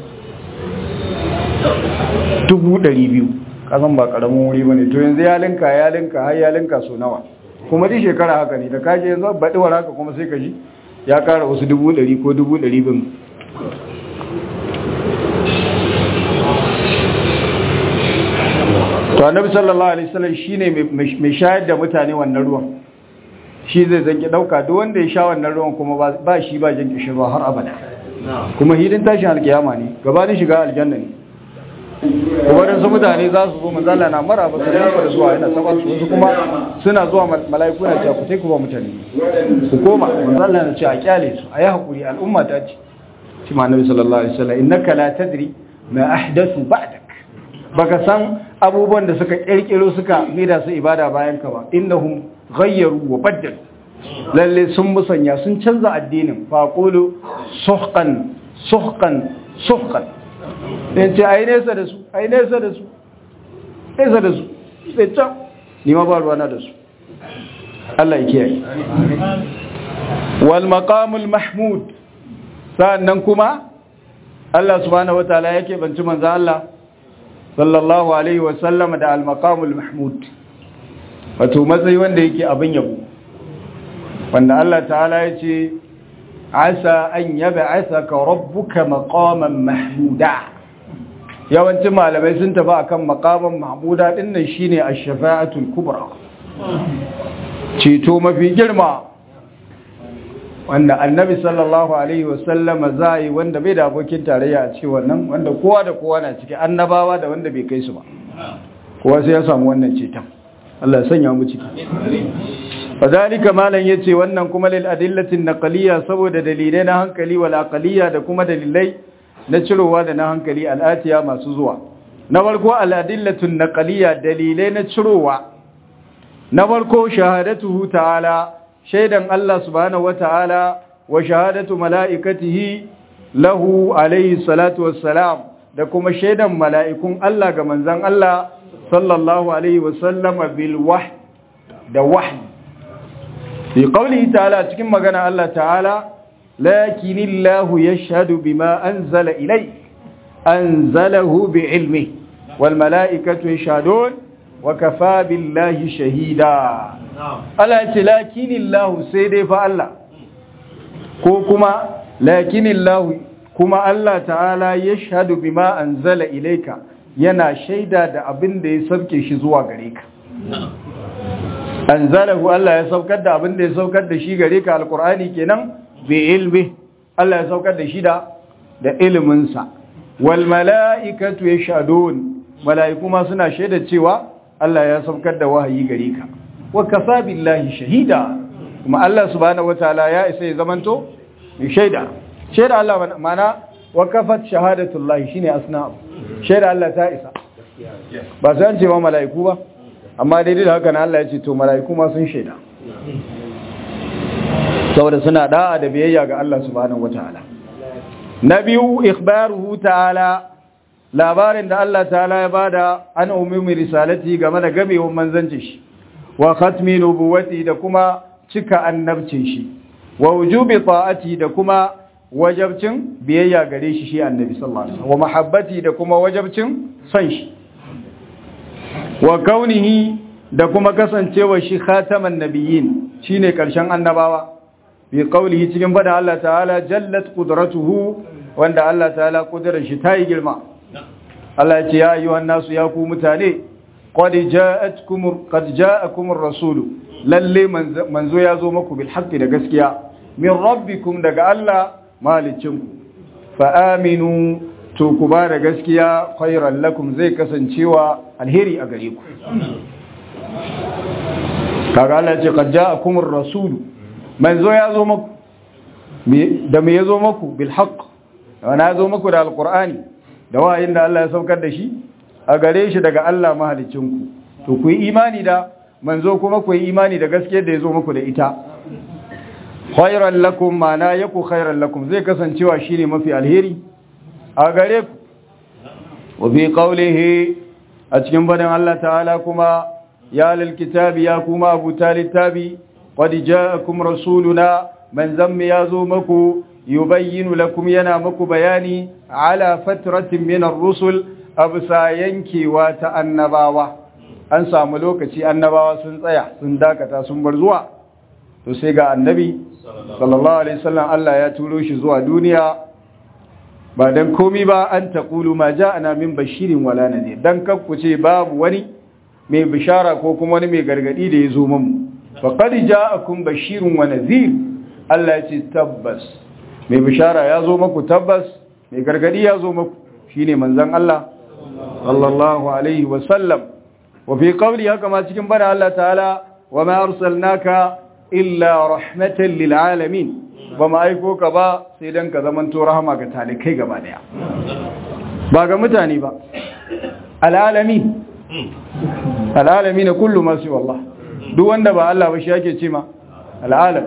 dubu ɗari biyu kasan ba ƙaramin wuri ba ne to yanzu ya linka ya linka har ya linka so nawa kuma ji shekara haka ne da kaje yanzu baɗiwar haka kuma sai ka ji ya ƙara wasu dubu ɗari ko dubu ɗari bin to annabi sallallahu alaihi wasallam shine mai shayar da mutane wannan ruwan shi zai zanki dauka duk wanda ya sha wannan ruwan kuma ba shi ba jin kishirwa har abada kuma hidin tashin alkiyama ne gabanin shiga aljanna ne waɗansu mutane za su zo manzala na mara ba su rinka da zuwa yana saba su wasu kuma suna zuwa mala'iku na cewa ku sai ku ba mutane su koma manzala na ce a kyale su a yi haƙuri al'umma ta ce shi ma nabi sallallahu alaihi wasallam innaka la tadri ma ahdathu ba'dak baka san abubuwan da suka kirkiro suka mida su ibada bayan ka ba innahum ghayyaru wa baddalu lalle sun musanya sun canza addinin fa qulu suhqan suhqan suhqan sai ce ai nesa da su ai nesa da su nesa da su sai can ni ma ba ruwana da su Allah ya kiyaye wal maqamul mahmud sannan kuma Allah subhanahu wataala yake banci manzo Allah sallallahu alaihi wa sallam da al maqamul mahmud wato matsayi wanda yake abin yabo wanda Allah ta'ala ya ce asa an yab'athaka rabbuka maqaman mahmuda yawancin malamai sun tafi akan maqaman mahmuda din nan shine ash-shafa'atul kubra ceto mafi girma wanda annabi sallallahu alaihi wasallam zai wanda bai da abokin tarayya a cikin wannan wanda kowa da kowa na ciki annabawa da wanda bai kai su ba kowa sai ya samu wannan ceton Allah ya sanya mu ciki fadalika malan yace wannan kuma lil adillatin naqliya saboda dalilai na hankali wal aqliya da kuma dalilai na cirowa da na hankali al'atiya masu zuwa na farko al adillatun naqliya dalilai na cirowa na farko shahadatuhu ta'ala shaidan Allah subhanahu wata'ala wa shahadatu mala'ikatihi lahu alayhi salatu wassalam da kuma shaidan mala'ikun Allah ga manzon Allah sallallahu alaihi wasallama bil wahd da wahd fi qawlihi ta'ala cikin magana Allah ta'ala lakinillahu yashhadu bima anzala ilay anzalahu bi'ilmi wal mala'ikatu yashhadun wa kafa billahi shahida Allah ya ce lakinillahu sai dai fa Allah ko kuma lakinillahu kuma Allah ta'ala ya shahadu bima anzala ilaika yana shaida da abin da ya sauke shi zuwa gare ka anzalahu Allah ya saukar da abin da ya saukar da shi gare ka alqur'ani kenan bi ilmi Allah ya saukar da shi da da ilimin sa wal mala'ikatu yashhadun mala'iku ma suna shaida cewa Allah ya saukar da wahayi gare ka wa kafa billahi shahida kuma Allah subhanahu wataala ya isa ya zamanto mai shaida shaida Allah mana wa kafat shahadatullahi shine asna shaida Allah ta isa ba sai an ce ma mala'iku ba amma daidai da haka na Allah ya ce to mala'iku ma sun shaida saboda suna da'a da biyayya ga Allah subhanahu wataala na biyu ikhbaruhu ta'ala labarin da Allah ta'ala ya bada an umumi risalati game da gamewar manzancin shi wa khatmi nubuwati da kuma cika annabcin shi wa wujubi ta'ati da kuma wajabcin biyayya gare shi shi annabi sallallahu alaihi wasallam wa mahabbati da kuma wajabcin son shi wa kaunihi da kuma kasancewa shi khataman nabiyyin shine karshen annabawa bi qaulihi cikin bada Allah ta'ala jallat qudratuhu wanda Allah ta'ala kudurar shi tayi girma Allah ya ce ya ayyuhan nasu ya ku mutane qad ja'atkum qad ja'akum ar-rasul lalle manzo ya zo muku bil haqqi da gaskiya min rabbikum daga Allah malicinku fa aminu to ku ba da gaskiya khairan lakum zai kasancewa alheri a gare ku kaga Allah ya ce qad ja'akum ar-rasul manzo ya zo muku da me ya zo muku bil haqq wana ya zo muku da alqur'ani da wayin da Allah ya saukar da shi a gare shi daga Allah mahalicinku to ku yi imani da manzo kuma ku yi imani da gaskiyar da ya zo muku da ita khairan lakum mana yaku khairan lakum zai kasancewa shine mafi alheri a gare ku wa fi qawlihi a cikin badan Allah ta'ala kuma ya lil kitabi ya kuma abu talittabi qad ja'akum rasuluna man zammi yazo maku yubayyinu lakum yana maku bayani ala fatratin min ar-rusul absa yankewa ta annabawa an samu lokaci annabawa sun tsaya sun dakata sun bar zuwa to sai ga annabi sallallahu alaihi wasallam Allah ya turo shi zuwa duniya ba dan komi ba an taqulu ma ja'ana min bashirin wala nadir dan ce babu wani mai bishara ko kuma wani mai gargadi da ya zo mu faqad ja'akum bashirun wa nadhir Allah ya ce tabbas mai bishara ya zo maku tabbas mai gargadi ya zo maku shine manzon Allah sallallahu alaihi wasallam wa fi qawli haka ma cikin bana Allah ta'ala wa ma arsalnaka illa rahmatan lil alamin ba ma aiko ka ba sai dan ka zamanto rahama ga talikai gaba daya ba ga mutane ba alalamin alalamin kullu ma su wallah duk wanda ba Allah ba shi yake ce ma alalam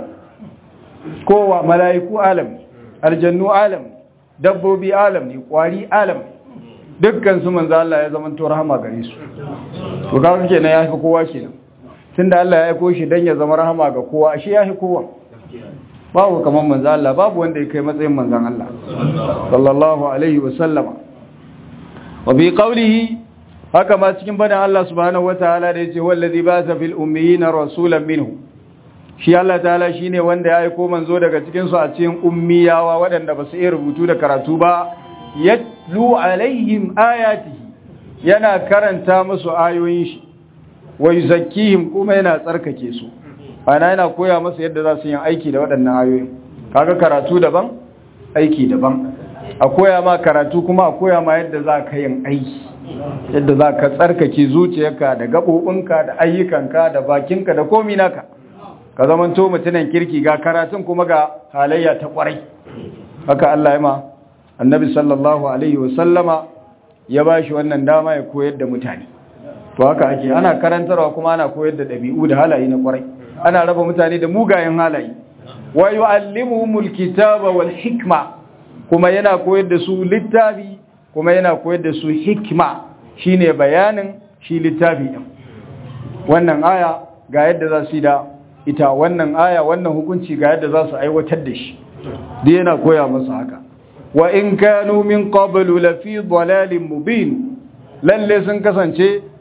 kowa mala'iku alam aljannu alam dabbobi alam ne kwari alam dukkan su manzo Allah ya zamanto rahama gare su to kaga kenan ya fi kowa kenan tunda Allah ya aiko shi dan ya zama rahama ga kowa shi ya fi kowa babu kaman manzo Allah babu wanda ya kai matsayin manzon Allah sallallahu alaihi wa sallama wa bi qawlihi haka ma cikin badan Allah subhanahu wataala da yace wallazi ba'atha fil ummiyina rasulan minhu shi Allah ta'ala shine wanda ya aiko manzo daga cikin su a cikin ummiyawa waɗanda ba su iya rubutu da karatu ba yatlu alaihim ayatihi yana karanta musu ayoyin shi wa yuzakkihim kuma yana tsarkake su ana yana koya musu yadda za su yi aiki da waɗannan ayoyin kaga karatu daban aiki daban a koya ma karatu kuma a koya ma yadda za ka yin aiki yadda za ka tsarkake zuciyarka da gaɓoɓinka da ayyukanka da bakinka da komi naka ka zamanto mutunan kirki ga karatun kuma ga halayya ta ƙwarai haka Allah ya ma annabi sallallahu alaihi wasallama ya ba shi wannan dama ya koyar da mutane to haka ake ana karantarwa kuma ana koyar da ɗabi'u da halaye na ƙwarai ana raba mutane da mugayen halaye wa yu'allimuhumul kitaba wal hikma kuma yana koyar da su littafi kuma yana koyar da su hikma shine bayanin shi littafi din wannan aya ga yadda za su yi da ita wannan aya wannan hukunci ga yadda za su aiwatar da shi duk yana koya musu haka wa in kanu min qablu la fi dalalin mubin lalle sun kasance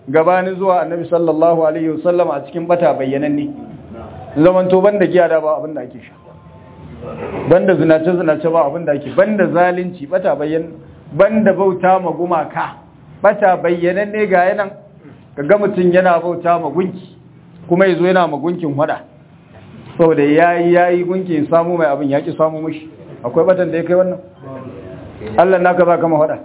gabanin zuwa annabi sallallahu alaihi wasallam a cikin bata bayyananne zaman to banda giya da ba abin da ake sha banda zinace zinace ba abin da ake banda zalunci bata bayyan banda bauta ma gumaka bata bayyananne ga yanan kaga mutun yana bauta ma gunki kuma yazo yana ma gunkin hada saboda yayi yayi gunki ya samu mai abin yaki samu mishi akwai batan da ya kai wannan Allah naka za ka ma hada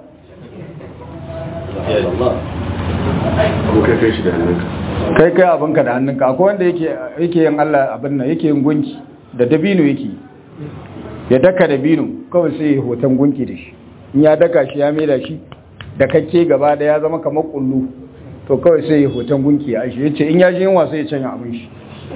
ko kai kai shi da hannunka kai kai abinka da hannunka akwai wanda yake yake yin Allah abin nan yake yin gunki da dabino yake ya daka dabino kawai sai ya hoton gunki da shi in ya daka shi ya maida shi da kakke gaba da ya zama kamar kullu to kawai sai ya hoton gunki ya shi yace in ya ji yunwa sai ya canya abin shi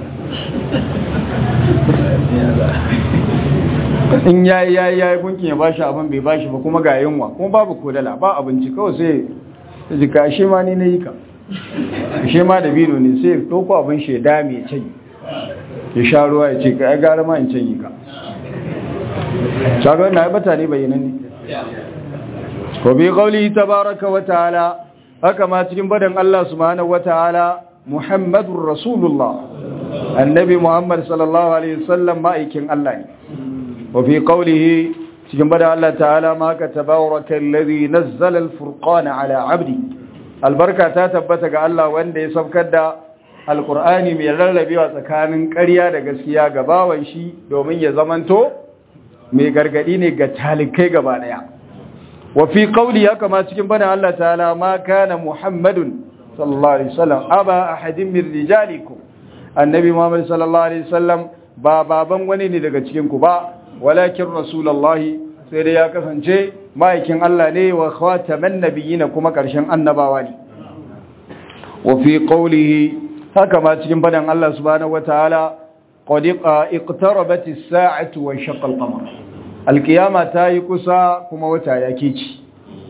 in yayi yayi yayi gunki ya bashi abin bai bashi ba kuma ga yunwa kuma babu kodala ba abinci kawai sai ya ji ka shi ma ni na yi ka shi ma da bino ne sai ɗauko abin shi ya dame ya canyi ya sha ruwa ya ce ka ya gara ma in canyi ka shagar na bata ne bayanan ne ko bi qawli tabaraka wa ta'ala haka ma cikin badan Allah subhanahu wa ta'ala Muhammadur Rasulullah annabi Muhammad sallallahu alaihi wasallam ma'aikin Allah ne wa fi qawlihi cikin badan Allah ta'ala ma ka tabaraka alladhi nazzala al-furqana ala 'abdi albarka ta tabbata ga Allah wanda ya saukar da alkur'ani mai rarrabewa tsakanin ƙarya da gaskiya ga bawan shi domin ya zamanto mai gargadi ne ga talikai gaba daya wa fi qawli haka ma cikin bana Allah ta'ala ma kana muhammadun sallallahu alaihi wasallam aba ahadin min rijalikum annabi muhammad sallallahu alaihi wasallam ba baban wani ne daga cikin ku ba walakin rasulullahi sai dai ya kasance ma'aikin Allah ne wa khataman nabiyina kuma ƙarshen annabawa ne wa fi qawlihi haka ma cikin fadan Allah subhanahu wataala qad iqtarabat as-sa'atu wa shaqqa al-qamar al-qiyama ta yi kusa kuma wata ya kici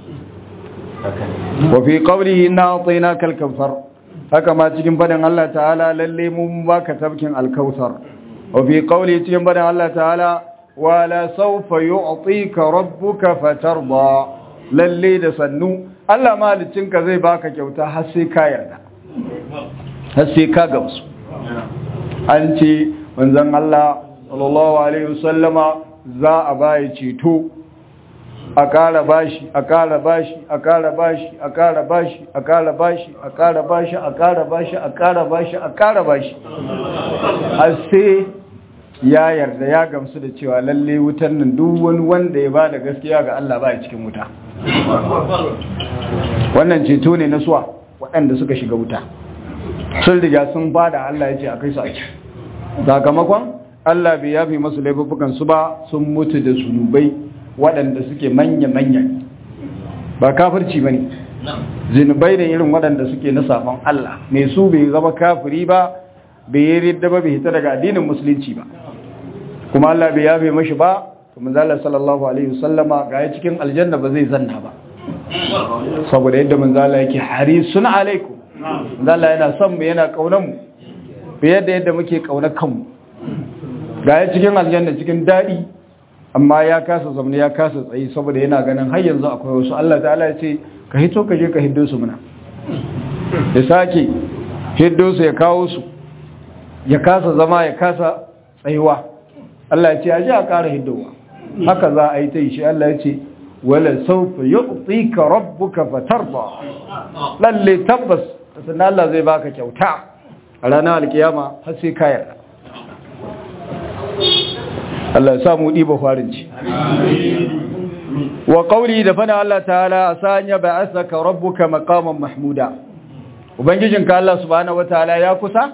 wa fi qawlihi inna a'tainaka al-kawthar haka ma cikin fadan Allah ta'ala lalle mun baka tabkin al-kawthar wa fi qawlihi cikin fadan Allah ta'ala wala saufa yu'tika rabbuka fatarda lalle da sannu Allah malicinka zai baka kyauta har sai ka yarda har sai ka gamsu an ce manzon Allah sallallahu alaihi wasallama za a bai ceto a ƙara bashi a ƙara bashi a ƙara bashi a ƙara bashi a ƙara bashi a ƙara bashi a ƙara bashi a ƙara bashi a ƙara bashi har sai ya yarda ya gamsu da cewa lalle wutan nan duk wani wanda ya bada gaskiya ga Allah ba cikin wuta wannan ceto ne na suwa waɗanda suka shiga wuta sun riga sun bada Allah ya ce a kai su ake sakamakon Allah bai yafi masu laifukan su ba sun mutu da sunubai waɗanda suke manya-manya ba kafirci ba ne zinubai da irin waɗanda suke na sabon Allah mai su bai zama kafiri ba bai yi ridda ba bai hita daga addinin musulunci ba kuma Allah bai yabe mashi ba to manzala sallallahu alaihi wasallama ga ya cikin aljanna ba zai zanna ba saboda yadda manzala yake harisun alaikum manzala yana son mu yana kaunar mu fiye da yadda muke kaunar kanmu ga ya cikin aljanna cikin dadi amma ya kasa zamne ya kasa tsayi saboda yana ganin har yanzu akwai wasu Allah ta'ala ya ce ka hito ka je ka hiddo su muna ya sake hiddo su ya kawo su ya kasa zama ya kasa tsayuwa Allah ya ce aje a ƙara hiddowa haka za a yi ta yi shi Allah ya ce wala saufa yu'tika rabbuka fatarda lalle tabbas sannan Allah zai baka kyauta a ranar alkiyama har sai ka yarda Allah ya samu diba farinci wa qawli da fana Allah ta'ala asanya ba'athaka rabbuka maqaman mahmuda ubangijinka Allah subhanahu wataala ya kusa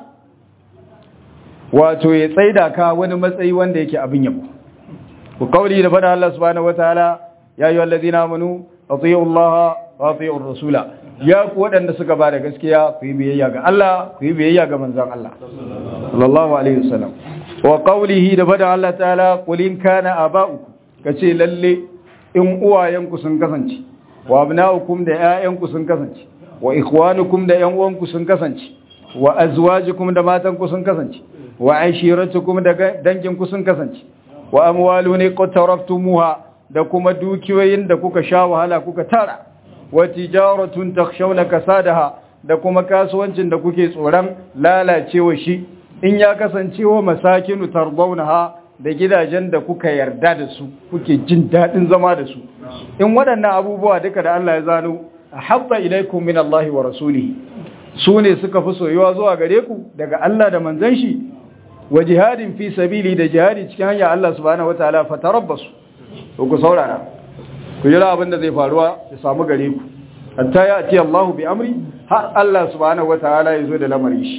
wato ya tsaida ka wani matsayi wanda yake abin yabo ku kauli da fada Allah subhanahu wataala ya ayyuhal ladina amanu atiiu Allah wa atiiu rasula ya ku wadanda suka ba da gaskiya ku yi biyayya ga Allah ku yi biyayya ga manzon Allah sallallahu alaihi wasallam wa qawlihi da fada Allah ta'ala qul in kana aba'ukum kace lalle in uwayenku sun kasance wa abna'ukum da ƴaƴanku sun kasance wa ikhwanukum da ƴan uwanku sun kasance wa azwajukum da matanku sun kasance wa ashiratukum da danginku sun kasance wa amwalun qataraftumuha da kuma dukiyoyin da kuka sha wahala kuka tara wa tijaratun takhshawna kasadaha da kuma kasuwancin da kuke tsoron lalacewa shi in ya kasance wa masakinu tardawnaha da gidajen da kuka yarda da su kuke jin daɗin zama da su in waɗannan abubuwa duka da Allah ya zano habba ilaikum min Allah wa rasulihi su ne suka fi soyuwa zuwa gare ku daga Allah da manzon shi wa jihadin fi sabili da jihadi cikin hanyar Allah subhanahu wataala fatarabbasu to ku saurara ku jira abin da zai faruwa ya samu gare ku hatta ya ati Allah bi amri har Allah subhanahu wataala ya zo da lamarin shi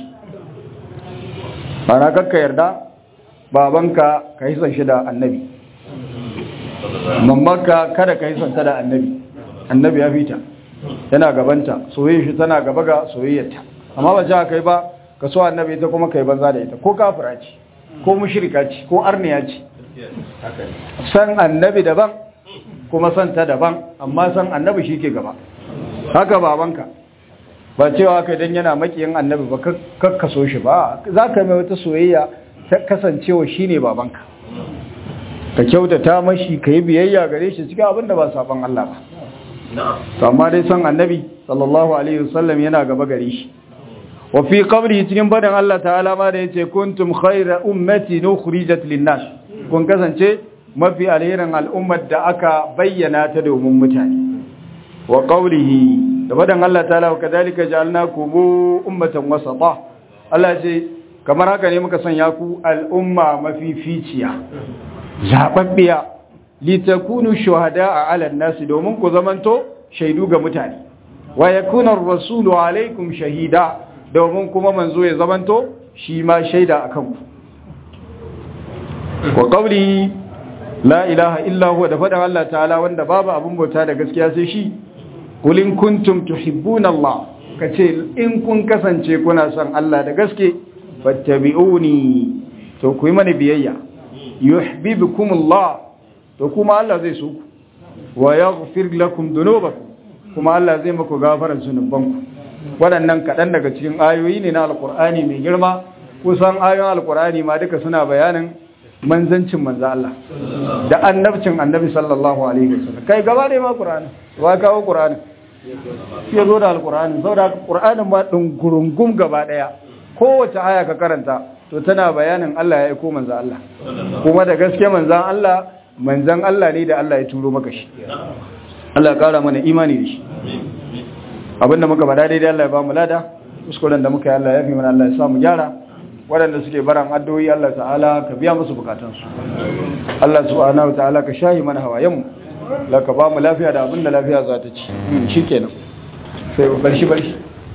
ana kakka yarda babanka ka yi son shi da annabi mammanka kada ka yi son ta da annabi annabi ya fita yana gabanta soyayya shi tana gaba ga soyayyarta amma ba ja kai ba ka so annabi ita kuma kai banza da ita ko kafira ce ko mushrika ce ko arniya ce san annabi daban kuma san ta daban amma san annabi shi ke gaba haka babanka ba cewa kai dan yana makiyin annabi ba kakka so shi ba za ka mai wata soyayya ta kasancewa shi ne babanka ka kyautata mashi ka yi biyayya gare shi cikin abin da ba saban Allah ba to amma dai san annabi sallallahu alaihi wasallam yana gaba gare shi wa fi qabri cikin badan Allah ta'ala ma da yace kuntum khayra ummati nukhrijat lin-nas kun kasance mafi alherin al'ummar da aka bayyana ta domin mutane wa qawlihi da badan Allah ta'ala wa kadhalika ja'alnakum ummatan wasata Allah ce kamar haka ne muka sanya ku al'umma mafificiya zababbiya litakunu shuhada'a 'ala an-nasi domin ku zamanto shaidu ga mutane wa yakuna ar-rasulu 'alaykum shahida domin kuma manzo ya zamanto shi ma shaida akan ku wa qawli la ilaha illa huwa da fadan Allah ta'ala wanda babu abun bauta da gaskiya sai shi qul in kuntum tuhibbuna Allah kace in kun kasance kuna son Allah da gaske fattabi'uni to ku yi mana biyayya yuhibbukum Allah to kuma Allah zai so ku wa yaghfir lakum dhunubakum kuma Allah zai muku gafarar zunubanku waɗannan kaɗan daga cikin ayoyi ne na alkur'ani mai girma kusan ayoyin alkur'ani ma duka suna bayanin manzancin manzo Allah da annabcin annabi sallallahu alaihi wasallam kai gaba ne ma qur'ani wa kawo qur'ani ya zo da alkur'ani saboda qur'anin ma dungurungum gaba daya kowace aya ka karanta to tana bayanin Allah ya aiko manzo Allah kuma da gaske manzan Allah manzan Allah ne da Allah ya turo maka shi Allah ya kara mana imani da shi abinda muka bada daidai Allah ya ba mu lada kuskuren da muka yi Allah ya fi mana Allah ya sa mu gyara waɗanda suke baran addu'o'i Allah ta'ala ka biya musu bukatansu Allah subhanahu ta'ala ka shahi mana hawayen mu la ka ba mu lafiya da abinda lafiya za ta ci shikenan sai bar shi bar shi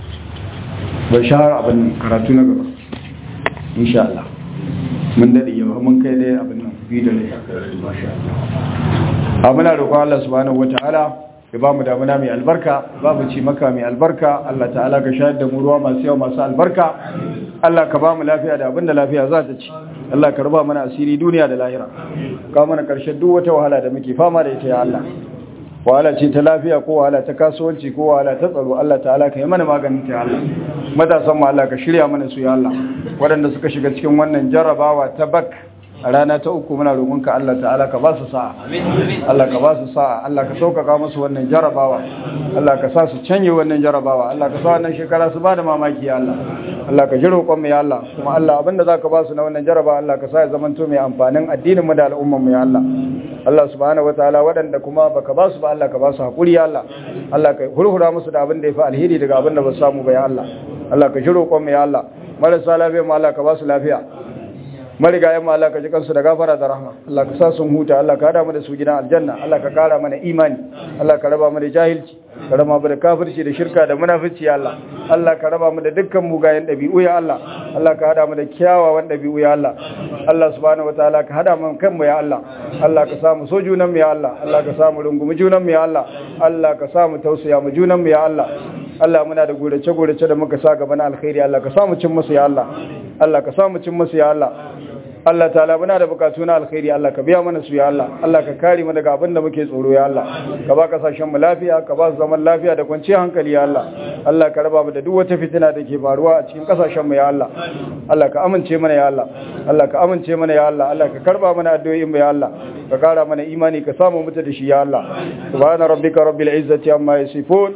bar shi har abin karatu na gaba insha Allah mun dade yau mun kai dai abin nan bi da ne masha Allah amina roƙon Allah subhanahu wataala ya ba mu damuna mai albarka ba mu ci maka mai albarka Allah ta'ala ka shayar da mu ruwa masu yawa masu albarka Allah ka ba mu lafiya da abinda lafiya za ta ci Allah ka raba mana asiri duniya da lahira ka mana karshen duk wata wahala da muke fama da ita ya Allah wahala ce ta lafiya ko wahala ta kasuwanci ko wahala ta tsaro Allah ta'ala ka yi mana maganin ta ya Allah matasan mu Allah ka shirya mana su ya Allah waɗanda suka shiga cikin wannan jarrabawa ta bak a rana ta uku muna roƙonka Allah ta'ala ka ba su sa'a Allah ka ba su sa'a Allah ka sauƙaƙa musu wannan jarabawa Allah ka sa su canje wannan jarabawa Allah ka sa wannan shekara su ba da mamaki ya Allah Allah ka ji roƙon mu ya Allah kuma Allah abinda zaka ba su na wannan jarabawa Allah ka sa ya zamanto mai amfanin addinin mu da al'ummar mu ya Allah Allah subhanahu wataala waɗanda kuma baka ba su ba Allah ka ba su hakuri ya Allah Allah ka hurhura musu da abin da ya fi alheri daga abin da ba su samu ba ya Allah Allah ka ji roƙon mu ya Allah marasa lafiya mu Allah ka ba su lafiya marigayen ma Allah ka ji kansu da gafara da rahma Allah ka sa sun huta Allah ka hada mu da su gidan aljanna Allah ka kara mana imani Allah ka raba mu da jahilci ka raba mu da kafirci da shirka da munafici ya Allah Allah ka raba mu da dukkan mugayen dabi'u ya Allah Allah ka hada mu da kyawawan dabi'u ya Allah Allah subhanahu wataala ka hada mu kanmu ya Allah Allah ka sa mu so junan mu ya Allah Allah ka sa mu rungumi junan mu ya Allah Allah ka sa mu tausaya mu junan mu ya Allah Allah muna da gurace-gurace da muka sa gaba na alkhairi Allah ka sa mu cin musu ya Allah Allah ka sa mu cin musu ya Allah Allah ta'ala muna da bukatu na alkhairi Allah ka biya mana su ya Allah Allah ka kare mu daga abin da muke tsoro ya Allah ka ba kasashen mu lafiya ka ba su zaman lafiya da kwanciyar hankali ya Allah Allah ka raba mu da duk wata fitina da ke faruwa a cikin kasashen mu ya Allah Allah ka amince mana ya Allah Allah ka amince mana ya Allah Allah ka karba mana addu'o'in mu ya Allah ka kara mana imani ka samu mutu da shi ya Allah subhana rabbika rabbil izzati amma yasifun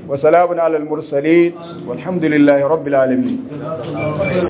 wa salamun alal mursalin walhamdulillahi rabbil alamin